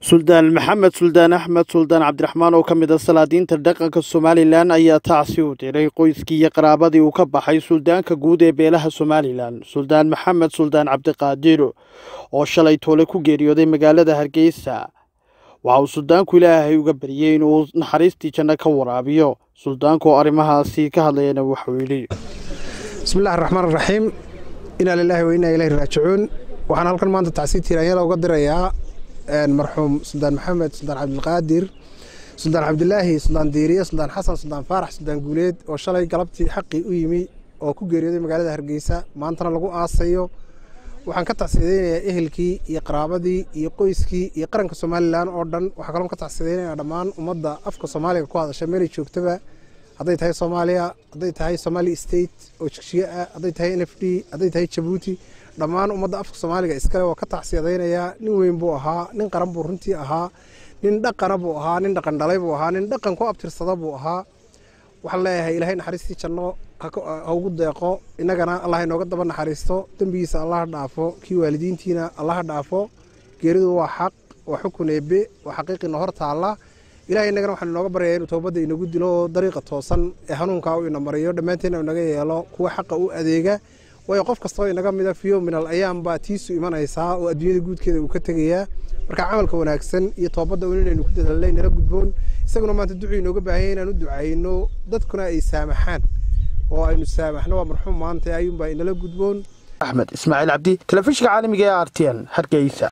suldaan maxamed suldaan axmed suldaan cabdiraxmaan oo ka mid a salaadiinta dhaqanka somalilan ayaa tacsi u diray qoyskii iyo qaraabadii uu ka baxay suldaanka guud ee beelaha somalilan suldaan maxamed suldaan cabdiqaadir oo shalay toole ku geeriyooday magaalada hargeysa waxa uu suldaanku ilaahay uga baryey inuu naxariistii janno ka waraabiyo suldaanku oo arrimahaasi ka hadlayana wuxuu yidhi bismillahi raxmaan raxiim inaa lilaahi wa inaa ilaahi raajicuun waxaan halkan maanta tacsiid tiiraanyada uga dirayaa marxuum suldaan maxamed suldaan cabdilqaadir suldaan cabdilaahi suldaan diiriye suldaan xasan suldaan faarax suldaan guuleed oo shalay galabtii xaqii u yimi oo ku geeriyooday magaalada hargeysa maantana lagu aasayo waxaan ka tacsidaynayaa ehelkii iyo qaraabadii iyo qoyskii iyo qaranka somalilan oo dhan waxaa kaloo ka tacsidaynayaa dhammaan ummadda afka soomaaliga ku hadasha meelay joogtaba hadday tahay soomaaliya hadday tahay somali state oo jigjiye ah hadday tahay n f d hadday tahay jabuuti dhammaan ummadda afka soomaaliga iskale waa ka tacsiyadaynayaa nin weyn buu ahaa nin qaran buu runtii ahaa nin dhaqana buu ahaa nin dhaqan dhalay buu ahaa nin dhaqan ku abtirsada buu ahaa waxaan leeyahay ilaahay naxariistii janno ha ugu deeqo innagana allah inooga daba naxariisto dembigiisa allaha dhaafo kii waalidiintiina allaha dhaafo geeridu waa xaq waa xukun eebe waa xaqiiqina hor taalla ilahay innagana waxaan inooga baryayaa inuu toobadda inagu dilo oo dariiqa toosan ee hanuunkaa uu ina mariyo dhammaanteena inaga yeelo kuwa xaqa u adeega waayo qof kastoo inaga mida fiyo minal ayaam baa tiisu imanaysaa oo adduunyada guudkeeda uu ka tegayaa marka camalka wanaagsan iyo toobadda un inaynu ku dadaalnay nala gudboon isaguna maanta ducuu inooga baahanya inaan u ducayno dadkuna ay saamaxaan oo aynu saamaxno waa marxuum maanta ayuunbaa inala gudboon axmed ismaaciil cabdi telefishinka caalamiga ee r t n hargeysa